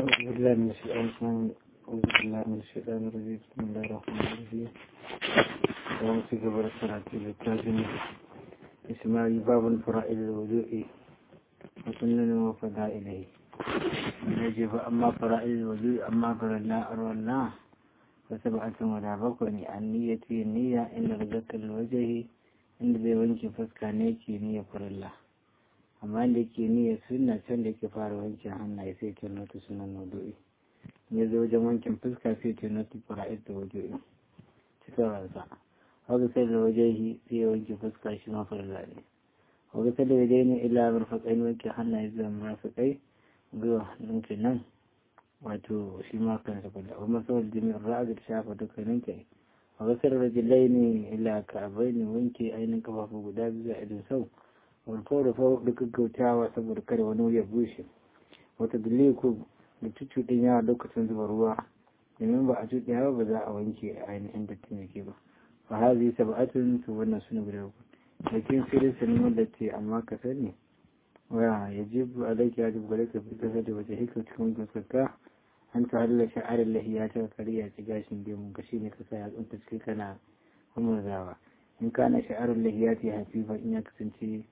أعوذ بالله من الشيطان أعوذ بالله من الشيطان الرجيم بسم الله الرحمن الرحيم اللهم في قبر الصلاة للتاجم إسماعيل باب فرائل الوضوء وسنن وفضائله يجب أما فرائل الوضوء أما فرلا أرولا فسبعة ولا بكني النية النية إن رزق الوجه إن ذي وجه فسكانيكي نية فرلا amma da ke niyyar suna can da ke fara wankin hannaye sai ke nota sunan naudu'i ya zo wajen wankin fuska sai ke nota fara'id da wajo'i cikin ransa haka sai da wajehi sai ya wanke fuska shi ma farla ne haka sai da waje ne ila murfaƙai wanke hannaye zuwa murfaƙai zuwa ninki nan wato shi ma kansa farla kuma saboda jami'ar ra'azar shafa dukkanin kai haka sai da rajilai ne ila ka'abai ne wanke ainihin kafafu guda biyu a idin sau warfo da fau da gaggautawa saboda kada wani ya bushe wata daliku da cucuɗin yawa lokacin zuba ruwa domin ba a cuɗe yawa ba za a wanke a ainihin dattin jiki ba fa hazi sab'atun to wannan suna guda uku lakin sirrin sanin wanda ce amma ka sani wa yajibu alayki ya jibu gare ka fi kasa da wace hikar cikin gaskarka an ta halala sha'arar lahiya ta kariya ci gashin gemun ka shine ka sa yatsunta cikin kana humurzawa in kana sha'arar lahiya ta hafifa in ya kasance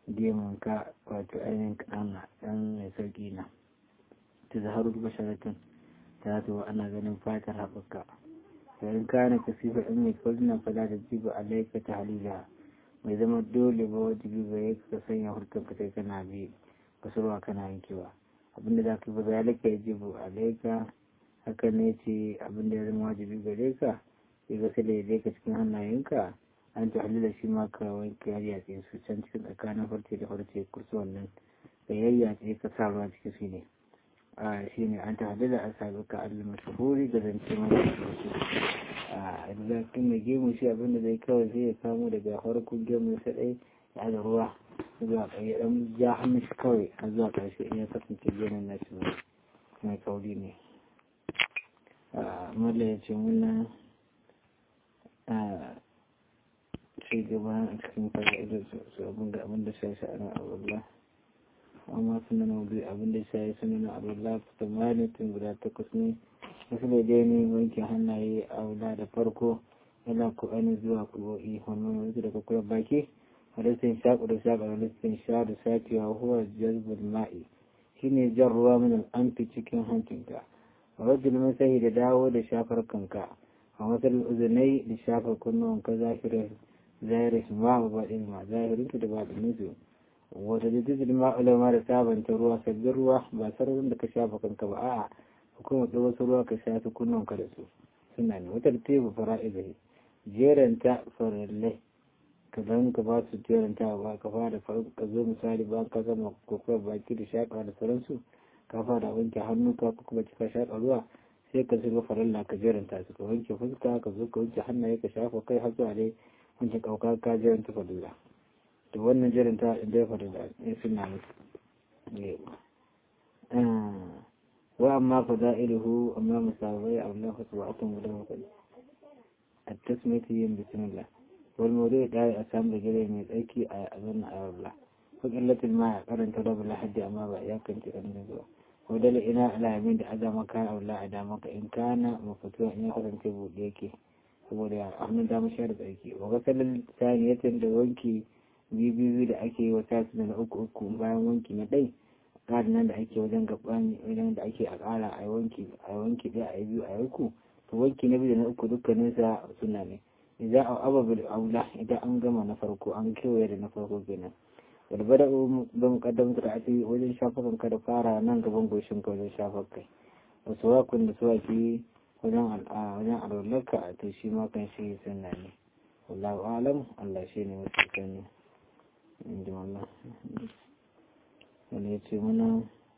ka wato ainihin ƙanana ɗan mai sauƙi na ta zaharu basharatun ta zo ana ganin fatar haɓaka yayin kana kasifa in mai kwallon fada da jiba a laika ta halila mai zama dole ba wajibi ba ya ka sanya hurkar ka sai kana bi kasurwa kana yankewa abinda za ka yi ba za laka ya jibu a laika haka ne ce abinda ya zama wajibi gare ka ya ga sai da ya laika cikin hannayenka an ta halila shi ma ka wanke yayyace su can cikin tsakanin farce da farce kursu wannan da yayyace ka sa ruwa cikin su ne a shi ne an ta halila a sabi ka allah mashahuri da zance mai wasu a zakin mai gemu shi abinda zai kawai zai ya kamo daga farkon gemu sa ɗai ya da ruwa zuwa ƙarshe ɗan ja hannun shi kawai a zuwa ƙarshe in ya kasance gemun na shi mai kauri ne malla ya ce muna ci gaba a cikin fa'idar su abin da abin da sai sha'anin abullah amma suna na wudu abin da sai suna na abullah fita malitin guda takwas ne wasu da dai ne wanke hannaye a wula da farko yana ku ainihin zuwa kubo'i wannan wasu daga kula baki halittin shaƙu da shaƙa halittin sha da sakewa huwa jazbul ma'i shine jan ruwa min al'amfi cikin hancinka rajul masahi da dawo da shafar kanka a wasu uzunai da shafar kunnuwanka zahirar zahirin ma ba ɗin ma zahirin da ba ɗin su wata jididin ma ulama da sabanta ruwa sabbin ruwa ba sararin da ka shafa kanka ba a'a hukumar da wasu ruwa ka shafi kunnon ka da su suna ne wata tebu fara'izai jeranta farallai ka zan ka ba su jeranta ba ka fara ka zo misali ba ka gama kokowar baki da shaƙa da sauransu ka fara wanke hannu ka kuma cika shaƙa ruwa sai ka zuba faralla ka jeranta su ka wanke fuska ka zo ka wanke hannaye ka shafa kai har zuwa dai wanke kauka ka jiran ta fadila to wannan jiran ta inda ya fadila in suna musu wa amma fada'iluhu amma musabai a Allah fa subhanahu wa ta'ala at-tasmiyatu yin bismillah wal mawdu'u da a samu gare mai tsaki a azan Allah ko illatul ma karanta rabbul haddi amma ba ya kan ci kan zuwa ko dala ina alamin da azama kan Allah a da maka in kana mafatuwa in ya kasance buɗe yake saboda hannun dama shi da tsarki wa gasalin saniyatin da wanki biyu da ake yi wa tasu na uku uku bayan wanki na ɗai ƙarin nan da ake wajen gaban wajen da ake a ƙara a wanki a wanki ɗaya a biyu a uku to wanki na biyu da na uku dukkanin sa suna ne idan a ababil aula idan an gama na farko an kewaye da na farko kenan wal bada ba muqaddam da ake wajen shafakan ka da fara nan gaban goshin ka wajen shafar kai wasu wakun da suwaki wajen wajen alwalarka to shi ma kan shi sunna ne wallahu alam Allah shi ne mafi sani inda wallah wani ya ce mana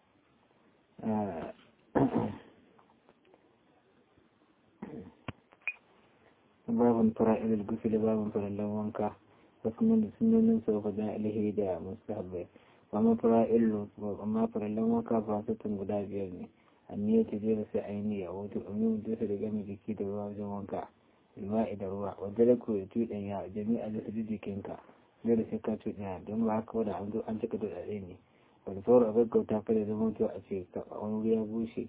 babin fara'ilul gufili babin farallan wanka wasu mun sunonin sau fa da alhi da mustahabbai amma fara'ilul amma farallan wanka ba su tun guda biyar ne anniya ta jera sai ainihi a wato amin da ta daga mai jiki da ruwa wajen wanka ilma'i da ruwa wadda da koyi tuɗin ya jami'a da su jikinka dole sai ka tuɗin ya don ba haka wadda an zo an cika da ɗaɗe ne wadda sauran abin kauta fa da zama to a ce wani wuri ya bushe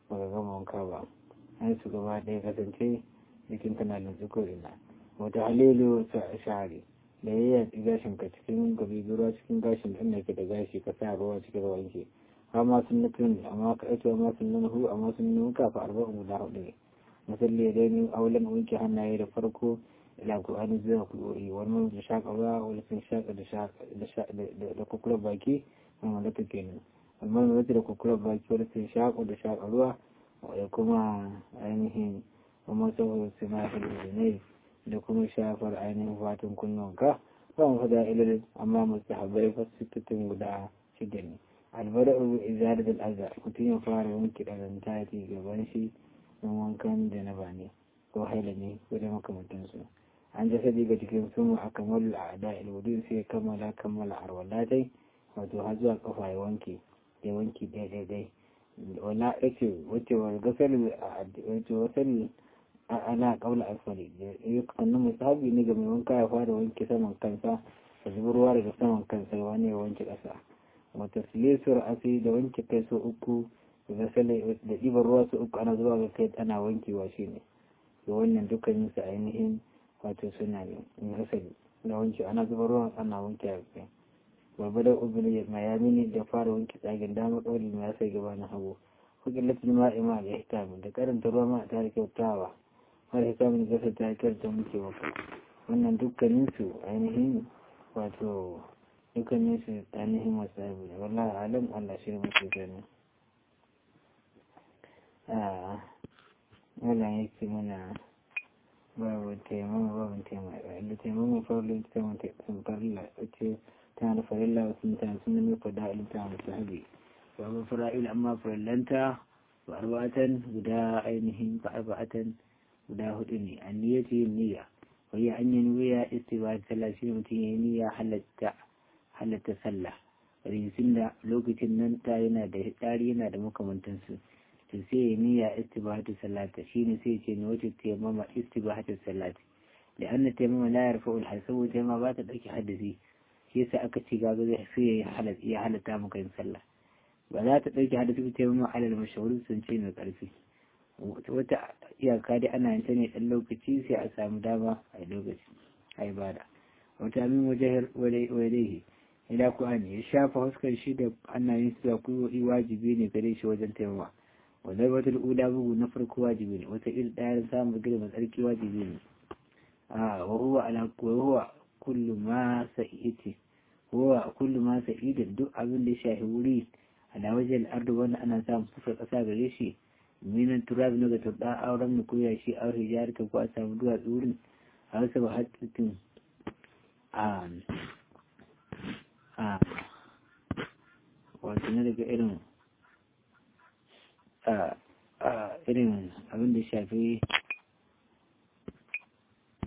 baka gama wanka ba an su gaba ɗaya kasance jikin kana lantsu ko ina wata halilu shahari da ya yi gashin ka cikin gabi ruwa cikin gashin ɗin da ke da gashi ka sa ruwa cikin ruwan shi amma sun nufin amma ka ake amma sun nuhu amma sun nuhu kafa arba'in guda hudu ne musalli ya dai aulan wanke hannaye da farko ila Qur'ani zuwa kuɗi wani mun da shaƙa ruwa wani sun shaƙa da kukurar baki wani da take nan amma mun da kukurar baki wani sun shaƙa da shaƙa ruwa da kuma ainihin kuma saboda su ma ne da kuma shafar ainihin fatan kunnuwanka ba mu fada ilil amma mustahabbai fasitattun guda shida ne albara'u izar da al'aza mutum ya fara wanke ɗazanta ta gaban shi don wankan da na bane ko haila ne ko da makamantansu an jasadi ga cikin sun a kamar al'ada ilwudu sai kammala kammala arwalatai wato har zuwa kafa ya wanke ya wanke ɗaya ɗaya wala yace wace wa gasar wace wasar ana kaula asfali sannan musahabi ne ga mai wanka ya fara wanke saman kansa da zubar ruwa daga saman kansa wani ya wanke ƙasa wata silisur asi da wanke kai so uku da ɗibar ruwa so uku ana zuwa ga kai ana wankewa shi ne da wannan dukkanin su ainihin wato suna ne in asali na wanke ana zubar ruwa ana wanke a kai babbar ubin mayami ne da fara wanke tsagen dama ɗauri ya sai gaba na hagu hukilatin ma'ima da hikami da karanta ruwa ma ta kyautawa har hikamin gasa ta karanta muke maka wannan dukkaninsu ainihin wato dukkaninsu ainihin masu abu da wallahi alam allah shi ne muke gani wannan ya ce mana babu taimama babu taimama da taimama farlo ta taimama farilla ce tana da farilla wasu mutane sun nemi fada ilita musu habi babu fara'il amma farillanta ba arba'atan guda ainihin ba arba'atan guda hudu ne an niyya ce yin niyya wani an yi niyya istiba sallah shi mutum ya yi niyya halatta halatta sallah rinsin da lokacin nan ta yana da tsari yana da makamantansu to sai ya niyya istibahatu salata shine sai ce ne wacce taimama istibahatu salati da an taimama la yarfa'ul hasabu taimama ba ta dauki hadisi shi yasa aka ci gaba zai sai ya halatta ya halatta maka yin sallah ba za ta dauki hadisi taimama alal mashahuri sun ce mai karfi wata iyaka dai ana yin ta ne dan lokaci sai a samu dama a lokaci a ibada wata min wajahar wadaihi ila ku an ya shafa huskar shi da ana yin su da kuyi wajibi ne gare shi wajen taimama wanda wata ula bugu na farko wajibi ne wata il ɗaya samun girma tsarki wajibi ne a wahuwa ala wahuwa kullu ma sa'iti huwa kullu ma sa'idin duk abin da ya shafi wuri ala wajen ardu wanda ana samun fusar ƙasa gare shi minan turab na ga turɗa auren mu koya shi a hijar ka ko a samu duwatsu wurin a wasu ba hattitin a a wato na daga irin irin abin da shafi